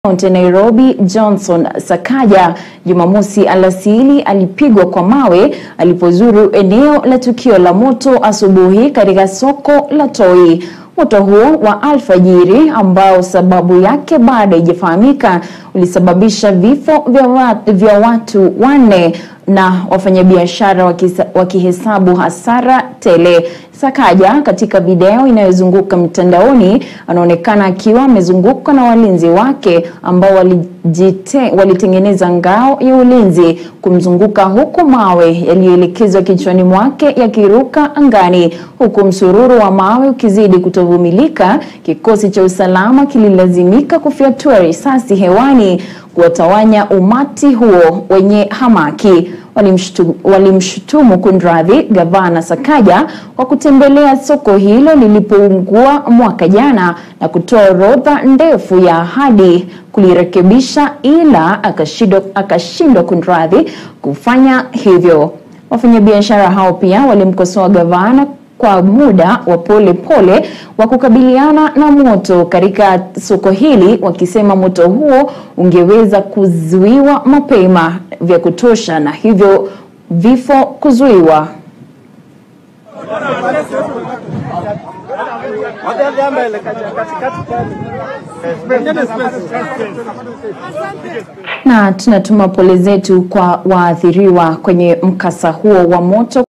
Kaunti ya Nairobi Johnson Sakaja Jumamosi alasiri alipigwa kwa mawe alipozuru eneo la tukio la moto asubuhi katika soko la Toi. Moto huo wa alfajiri ambao sababu yake bado haijafahamika ulisababisha vifo vya watu, vya watu wanne na wafanyabiashara wakihesabu hasara tele. Sakaja katika video inayozunguka mtandaoni anaonekana akiwa amezungukwa na walinzi wake ambao walijite, walitengeneza ngao ya ulinzi kumzunguka huku mawe yaliyoelekezwa kichwani mwake yakiruka angani huku msururu wa mawe ukizidi kutovumilika. Kikosi cha usalama kililazimika kufyatua risasi hewani kuwatawanya umati huo wenye hamaki. Walimshutumu, walimshutumu kunradhi gavana Sakaja kwa kutembelea soko hilo lilipoungua mwaka jana na kutoa orodha ndefu ya ahadi kulirekebisha, ila akashindwa akashindwa kunradhi kufanya hivyo. Wafanyabiashara hao pia walimkosoa gavana kwa muda wa pole pole wa kukabiliana na moto katika soko hili, wakisema moto huo ungeweza kuzuiwa mapema vya kutosha na hivyo vifo kuzuiwa. Na tunatuma pole zetu kwa waathiriwa kwenye mkasa huo wa moto.